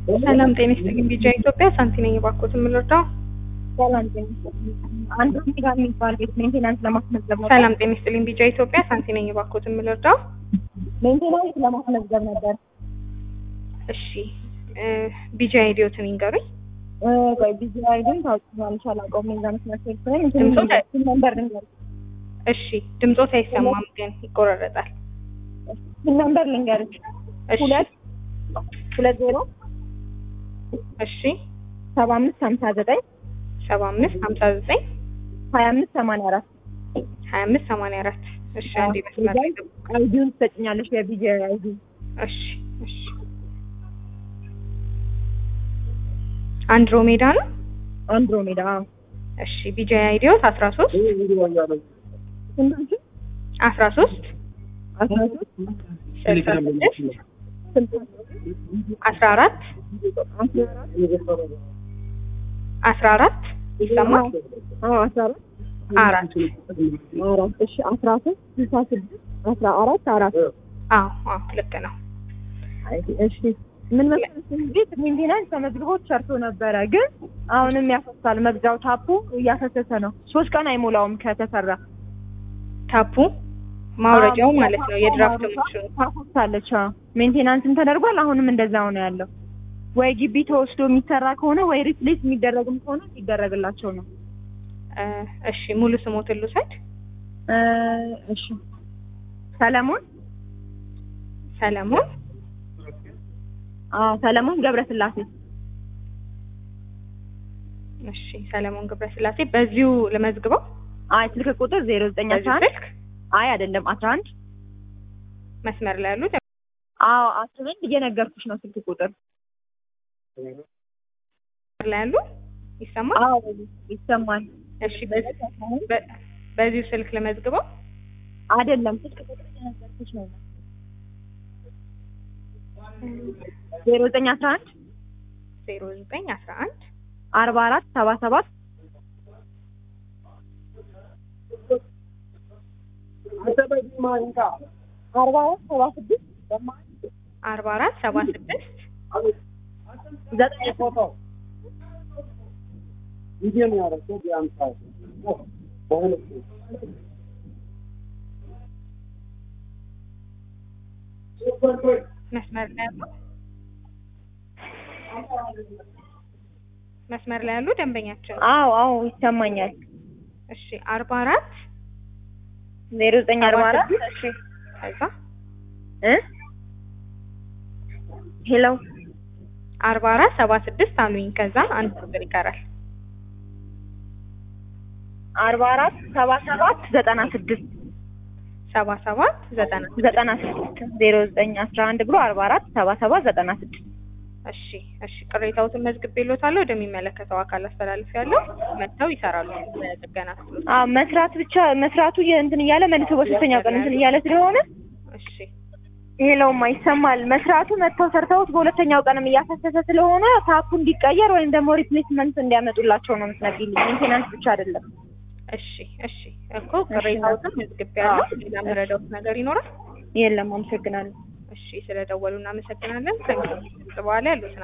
ሰላም ጤና ይስጥልኝ። ቢጃ ኢትዮጵያ ሳንቲ ነኝ። እባክዎት የምንረዳው? ሰላም ጤና አንድ ጋር የሚባል ቤት ሜንቴናንስ ለማስመዝገብ ነበር። ሰላም ጤና ይስጥልኝ። ቢጃ ኢትዮጵያ ሳንቲ ነኝ። እባክዎት የምንረዳው? ሜንቴናንስ ለማስመዝገብ ነበር። እሺ እ ቢጃ አይዲዮትን ይንገሩኝ። እ ቆይ ቢዚ አይደል ታውቂዋለሽ? አላውቀውም። የዛ መስመር ሴት ነኝ። ድምፆት አይ- እንትን ነበር ልንገር እሺ ድምፆት አይሰማም ግን ይቆራረጣል። ስንት ነበር ልንገርሽ? እሺ ሁለት ሁለት ዜሮ እሺ ሰባ አምስት ሀምሳ ዘጠኝ ሰባ አምስት ሀምሳ ዘጠኝ ሀያ አምስት ሰማንያ አራት ሀያ አምስት ሰማንያ አራት እሺ አንዴ መስመር ላይ ገቡ። አይዲውን ትሰጭኛለሽ? የቢዚ አይዲ እሺ እሺ አንድሮሜዳ ነው። አንድሮሜዳ እሺ ቢጃ አይዲዮት አስራ ሶስት ስንት አስራ ሶስት አስራ ሶስት ስልሳ ስድስት ስልሳ አስራ አራት አስራ አራት ይሰማል። አዎ አስራ አራት አራት አራት እሺ አስራ ሶስት ስልሳ ስድስት አስራ አራት አራት አዎ አዎ ልክ ነው። እሺ ምን መሰለሽ ቤት ሜንቴናንስ ተመዝግቦ ሰርቶ ነበረ፣ ግን አሁንም ያፈሳል። መግዛው ታፑ እያፈሰሰ ነው። ሶስት ቀን አይሞላውም ከተሰራ። ታፑ ማውረጃው አዎ፣ ማለት ነው። የድራፍት ማሽኑ ታፈሳለች። አዎ ሜንቴናንስም ተደርጓል። አሁንም እንደዛው ነው ያለው። ወይ ግቢ ተወስዶ የሚሰራ ከሆነ ወይ ሪፕሌስ የሚደረግም ከሆነ ይደረግላቸው ነው። እ እሺ ሙሉ ስሞትን ልውሰድ። እ እሺ ሰለሞን ሰለሞን አዎ ሰለሞን ገብረስላሴ እሺ ሰለሞን ገብረስላሴ በዚሁ ልመዝግበው። አይ ስልክ ቁጥር ዜሮ ዘጠኝ አስራ በዚሁ አንድ ስልክ አይ አይደለም አስራ አንድ መስመር ላይ ያሉት አዎ አስራ አንድ እየነገርኩሽ ነው ስልክ ቁጥር መስመር ላይ ያሉ ይሰማል። አዎ ይሰማል እሺ በዚህ በ- በዚሁ ስልክ ልመዝግበው። አይደለም ስልክ ቁጥር እየነገርኩሽ ነው ዜሮ ዘጠኝ አስራ አንድ ዜሮ ዘጠኝ አስራ አንድ አርባ አራት ሰባ ሰባት አርባ አራት ሰባ ስድስት አርባ አራት ሰባ ስድስት ዘጠኝ መስመር ላይ ያሉ መስመር ላይ ያሉ ደንበኛችን አዎ አዎ ይሰማኛል እሺ አርባ አራት ዜሮ ዘጠኝ አርባ አራት እሺ ከዛ እ ሄሎ አርባ አራት ሰባ ስድስት አሉኝ። ከዛ አንድ ቁጥር ይቀራል። አርባ አራት ሰባ ሰባት ዘጠና ስድስት ሰባ ሰባት ዘጠና ዘጠና ስድስት ዜሮ ዘጠኝ አስራ አንድ ብሎ አርባ አራት ሰባ ሰባት ዘጠና ስድስት እሺ እሺ ቅሬታዎትን መዝግቤልዎታለሁ። ወደሚመለከተው አካል አስተላልፌያለሁ። መጥተው ይሰራሉ። ጥገና ክፍሎች አዎ መስራት ብቻ መስራቱ እንትን እያለ መልሶ በሶስተኛው ቀን እንትን እያለ ስለሆነ እሺ ሄለውማ ይሰማል። መስራቱ መጥተው ሰርተውት በሁለተኛው ቀንም እያፈሰሰ ስለሆነ ታፑ እንዲቀየር ወይም ደግሞ ሪፕሌስመንት እንዲያመጡላቸው ነው የምትነግሪልኝ። ሜንቴናንስ ብቻ አይደለም። እሺ እሺ እኮ ቅሬታዎትን መዝግቤያለሁ። ሌላ የምረዳዎት ነገር ይኖራል? የለም፣ አመሰግናለሁ። እሺ ስለደወሉ እናመሰግናለን። ከዚህ በኋላ ያሉትን